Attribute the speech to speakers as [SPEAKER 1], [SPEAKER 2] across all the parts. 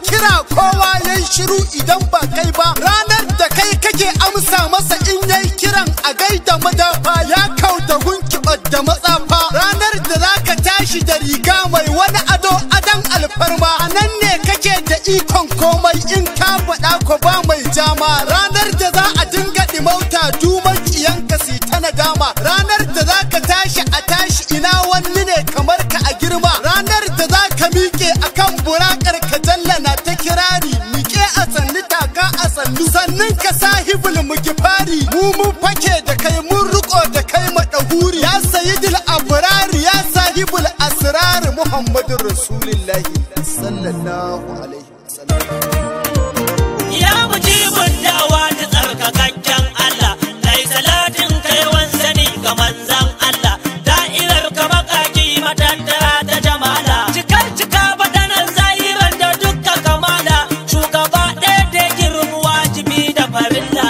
[SPEAKER 1] kira kowa yayi shiru idan ba kai ba ranar da kai kake amsa masa in yayi kiran a gaida madafa ya kauta gunkiɓar da matsafa ranar da zaka tashi da riga mai wani ado adon alfarma a nan ne kake da ikon komai in ka faɗa ko ba mai jama ranar da za a dinga ɗimauta duman ƙiyanka si ta nadama ranar da za ka tashi a tashi ina wani ne kamar ka a girma ranar da za ka miƙe akan burakar ka jallana ta kirari miƙe a sannu taka a sannu sannan ka sahibul mugifari mu mun fake da kai mun riko da kai madahuri ya sayyidul abrari ya sahibul asrar muhammadur rasulullahi sallallahu alaihi wasallam
[SPEAKER 2] Ya mujibin dawa da tsarkakakken Allah, kai salatin kai wansani ga manzan Allah, da'irar ka makaki matattara ta jamala, cikar cika badanan zahiran da dukka kamala, shugaba ɗaya da girmu wajibi da farilla.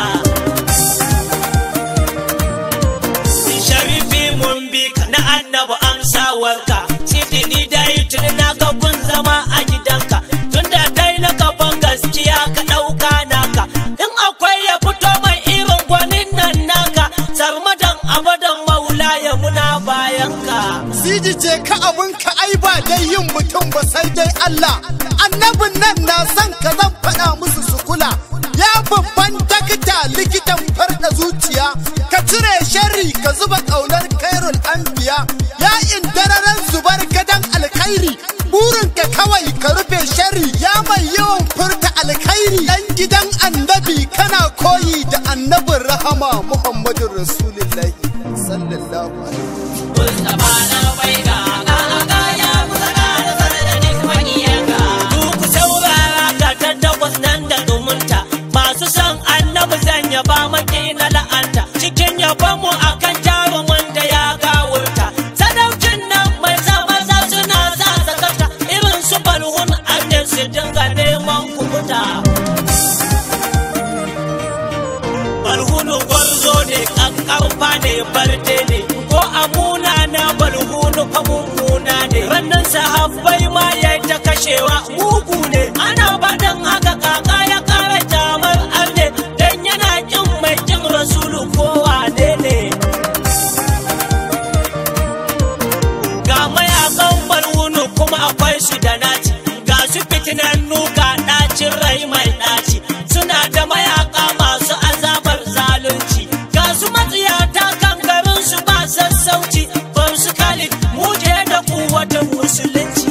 [SPEAKER 2] Sharifi mun bi ka na annabu amsawarka, sidini dai tuni na ga kun zama a gidanka, tunda dai na gaban gaskiya ka ɗauka naka, in akwai ya fito mai irin gwanin nan naka, sarmadan abadan maula ya muna bayanka.
[SPEAKER 1] Siji ce ka abin ka ai ba dai yin mutum ba sai dai Allah. Annabin nan na san ka zan faɗa musu su kula. Ya babban dakta likitan farda zuciya, ka cire sharri ka zuba ƙaunar kairul anbiya. Ya indararen zubar gadan alkhairi, burin ka kawai ka rufe sharri. Ya mai yawan furta alkhairi, ɗan gidan annabi kana koyi da annabin rahama Muhammadu Rasulullahi sallallahu alaihi
[SPEAKER 2] Mustapha na bai ga ga ga ya kusa ga da sanadin makiyanka. Duk saurara ga ta takwas nan da zumunta. Masu son annabi zan yaba maki na la'anta. Cikin yabon mu akan jarumin da ya gawurta. Sadaukin nan mai sa maza suna sa sakata. Irin su balhun annin su dinga neman kubuta. balhunu gwarzo ne kankarfa ne barde ne ko amuna na balhunu fa mummuna ne rannan sahabbai ma ya ta kashewa mugu ne ana faɗin haka kaka ya kara jamar arne dan yana kin mai kin rasulu ko wane ne ga mayakan balhunu kuma akwai su da naci ga su fitinannu ga ɗacin rai mai ɗaci suna da mayaka masu azabar zalunci ga su matsiyata kan garin su ba sassauci ban su khalid muje da kuwatan musulunci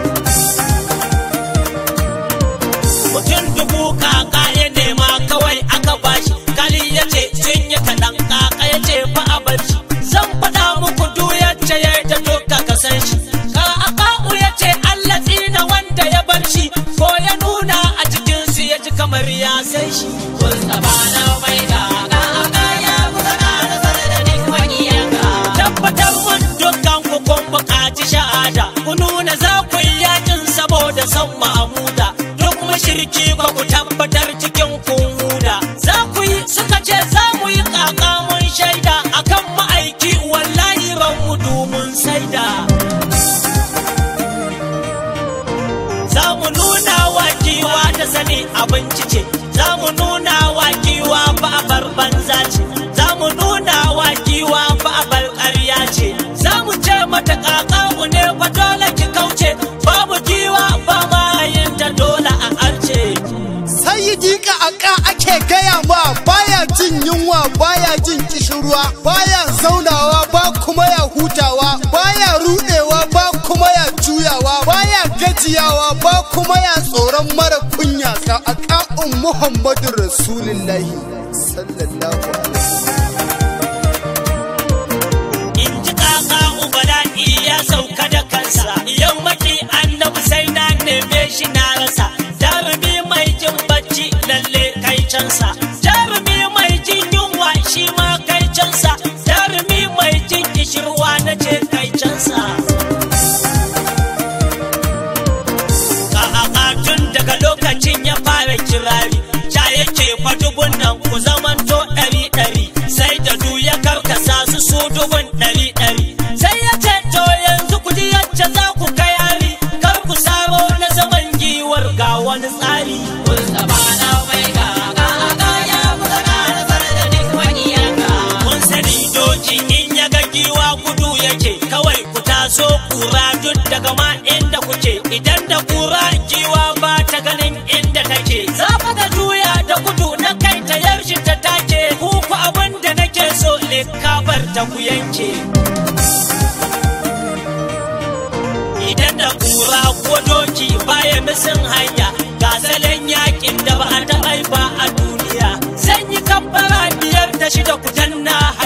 [SPEAKER 2] mutum dubu kaka ya nema kawai aka bashi kali ya ce sun yi kaɗan kaka ya ce fa a bar shi zan faɗa muku duk yacce ya ta doka ka san shi ka aka'u ya ce Allah tsina wanda ya bar shi ko ya nuna a cikin su ya ji kamar ya san shi Mustapha na mai da ka aka ya kusa da sanadin makiyanka tabbatar mun dukkan ku kun buƙaci shahada ku nuna za ku yi yakin saboda san Mahmuda duk mashirki ba ku tabbatar cikin kun huda za ku yi suka ce za mu yi kaka mun shaida akan ma'aiki wallahi ran mu domin saida za mu nuna wa giwa ta sani abinci ce za mu nuna wa giwa ba a bar banza ce za mu nuna wa giwa ba a bar ƙarya ce za mu ce mata kakamu ne fa dole ki kauce babu giwa ba ma yin ta dole a arce
[SPEAKER 1] Sayyidi ka aka ake gaya ma baya jin yunwa baya jin kishirwa baya zaunawa ba kuma ya hutawa baya rudewa ba kuma ya juyawa baya gajiyawa ba kuma ya tsoron mara kunya ka aka'un Muhammadu Rasulullahi sallallahu alaihi
[SPEAKER 2] in ji kaka ubala'i ya sauka da kansa yau maki annabi sai na neme shi na rasa jarumi mai jin bacci lalle kai cansa jarumi mai jin yunwa shi ma kai cansa jarumi mai jin kishirwa na ce kai cansa Kaka tun daga lokacin ya fara kirari sha yake fatubun nan ku zamanto ɗari ɗari sai da du ya karkasa su su dubun ɗari ɗari sai ya ce to yanzu ku ji yacce za ku kai hari kar ku saro na zaman giwar ga wani idan da kura giwa ba ta ganin inda take zafa da juya da gudu na kai ta yaushe ta take kuku abin da nake so likabar ta ku yanke idan da kura ko doki baya misin hanya ga salon yakin da ba a taɓa ba a duniya zan yi kabbara biyar da shida ku danna